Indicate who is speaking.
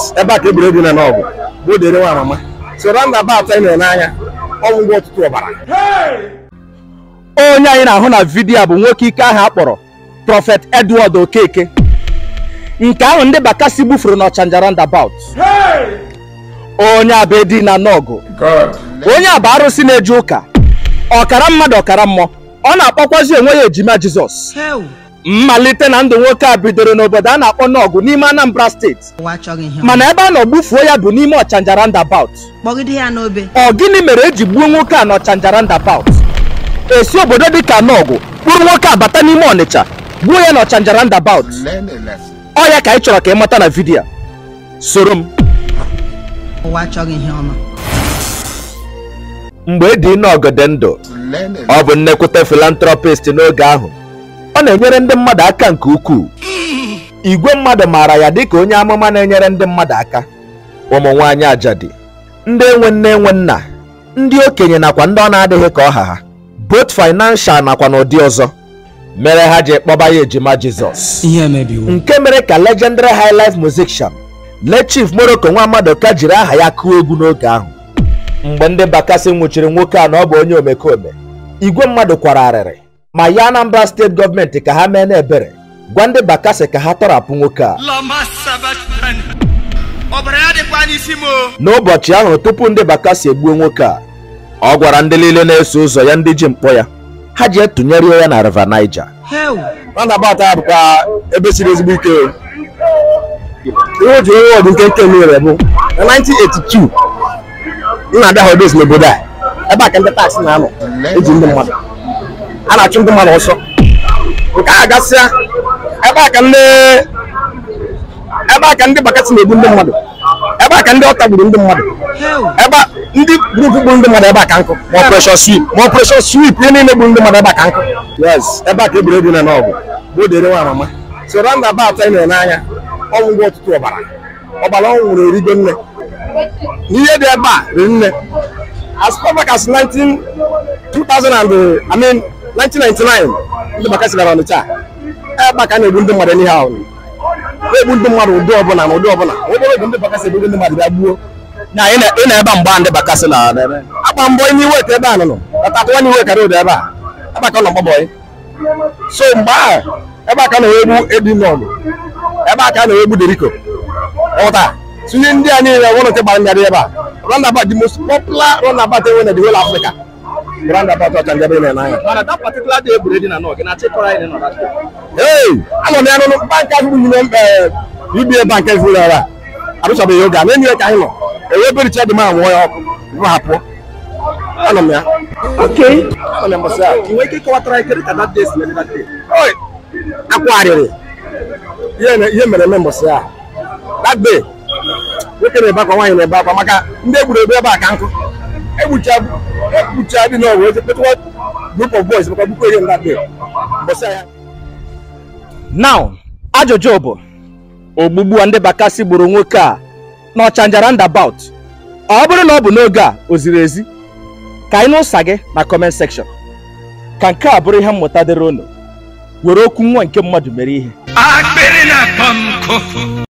Speaker 1: yes ebe a ka egburu dị na n'ọgụ bụ odere nwa mama so roundabout anyị nọ n'anya ọgwụgwọ ọtụtụ ọbara
Speaker 2: onye anyị na-ahụ na vidiyo a bụ nwoke ike ahụ akpọrọ prọfet edward okeke nke ahụ ndị bakasi gbufuru n'ọchanja roundabout onye abedi na n'ọgụ onye a bụ arụsị na-eje ụka ọkara mmadụ ọkara mmụọ ọ na-akpọkwazi onwe ya ejima jizọs mmalite na ndụ nwoke a bidoro n'obodo a na-akpọ n'ọgụ n'ime anambra steeti
Speaker 3: ụwa achọghị ihe
Speaker 2: mana ebe a nọ gbufuo ya bụ n'ime ọchanja roundabout
Speaker 3: kpọgide ya n'obe
Speaker 2: ọ gịnị mere eji gbuo nwoke a n'ọchanja roundabout esi obodo dịka n'ọgụ kpụrụ nwoke a bata n'ime ọnịcha gbuo ya n'ọchanja roundabout ọ ya ka anyị chọrọ ka ị mata na vidiyo a. soro m
Speaker 3: ụwa achọghị ihe ọma
Speaker 2: mgbe dị n'ọgọdị ndụ ọ bụ nnekwute filantropist n'oge ahụ ọ na-enyere ndị mmadụ aka nke ukwuu igwe mmadụ maara ya dịka onye amụma na-enyere ndị mmadụ aka ụmụ nwaanyị ajadi ndị enwe nne enwe nna ndị okenye nakwa ndị ọ na-adịghị ka ọha ha both financial nakwa n'ụdị ọzọ mere ha ji kpọba ya ejima jizọs
Speaker 4: ihe emebiwo
Speaker 2: nke mere ka legendary high life musician le chief morocco nwa madoka jiri aha ya kụọ egwu n'oge ahụ mgbe ndị bakasị nwụchiri nwoke a na ọ bụ onye omekome igwe mmadụ kwara arịrị ma ya anambra steeti gọọmenti ka ha mee n'ebere gwa ndị bakasị ka ha tọrapụ nwoke a
Speaker 5: ọbara ya dịkwa n'isi m o
Speaker 2: n'ụbọchị ahụ tupu ndị bakasị egbuo nwoke a ọ gwara ndị niile na-eso ụzọ ya ndị ji mkpọ ya ha ji etụnyere ya na river niger
Speaker 3: heu
Speaker 1: roundabout a bụkwa ebe siri ezigbo ike o. ihe o ji onye ọdụ nke nke mere bụ na 1982 nna ada hodos n'obodo a ebe a ka ndị taksị na-anọ eji ndị mmadụ a na-achụ ndị mmadụ ọsọ nke a gasịa ebe a ka ndị ebe a ka ndị bakasị na-egbu ndị mmadụ ebe a ka ndị ọta gburu ndị mmadụ
Speaker 3: heu
Speaker 1: ebe a ndị grupu gburu ndị mmadụ ebe a ka nkụ ma operation sweep ma operation sweep ihe niile gburu ndị mmadụ ebe a ka nkụ yes ebe a ka egburu dị na n'ọgụ bụ odere nwa mama so roundabout anyị nọ n'anya ọgwụgwọ ọtụtụ ọbara ọbara ọ nwụrụ erigo nne n'ihe dị ebe a riri nne as far back as 19 2000 and I mean 1999 ndị bakasị gara ọnịcha ebe a ka a na-egbu ndị mmadụ n'ihe ahụ na-egbu ndị mmadụ ụdị ọbụla na ụdị ọbụla obere oge ndị bakasị egbu ndị mmadụ bịa gbuo
Speaker 2: na ị na ebe mgba ndị bakasị na
Speaker 1: agba mbọ onye iwe ka ebe a nọ nọ ọtatụwa n'iwe kara ụdị ebe a ebe a ka ọ nọ gbabọị so mgbe ahụ ebe a ka a na-egbu edinọlụ ebe a ka a na-egbu deriko ụta tinye ndị a niile nwere nke gbara nyarị ebe a roundabout the most popular roundabout enwe na the whole Africa bụ roundabout ọcha ndị ebe ị na-anya
Speaker 2: mana that particular day egburu dị na n'ọgụ na chịkọrọ anyị nọ na
Speaker 1: hey anọ m ya n'ụlọ bank ahụ bụ mkpe UBA bank ezuru ya arụchabeghị oge a na enyi ka anyị nọ enwe bericha dị m anwụọ ya ọkụ bụ ha pụọ anọ m ya anọ m ya mbọsị a
Speaker 2: nwee ike ịkọwatara anyị kedu ka that day si mere that day
Speaker 1: Oi, akwagharịrị ihe na- ihe mere eme mbọsị a that day nwoke na-ebe akwa nwaanyị na-ebe akwa maka ndị egburu ebe ebe a ka nkụ egbucha egbucha dị n'ọgwụ eze kpetụwa group of boys maka bukwa ihe that day mbọsị a ya
Speaker 2: now ajụjụ bụ ogbugbu a ndị bakasị gburu nwoke a n'ọchanja roundabout ọ bụrụ na ọ bụ n'oge a o ziri ezi ka anyị n'ụsa gị na comment section ka nke a bụrụ ihe mmụta dịrị unu were okwu nwa nke mmadụ mere ihe
Speaker 5: akpịrị na-akpọ m nkụ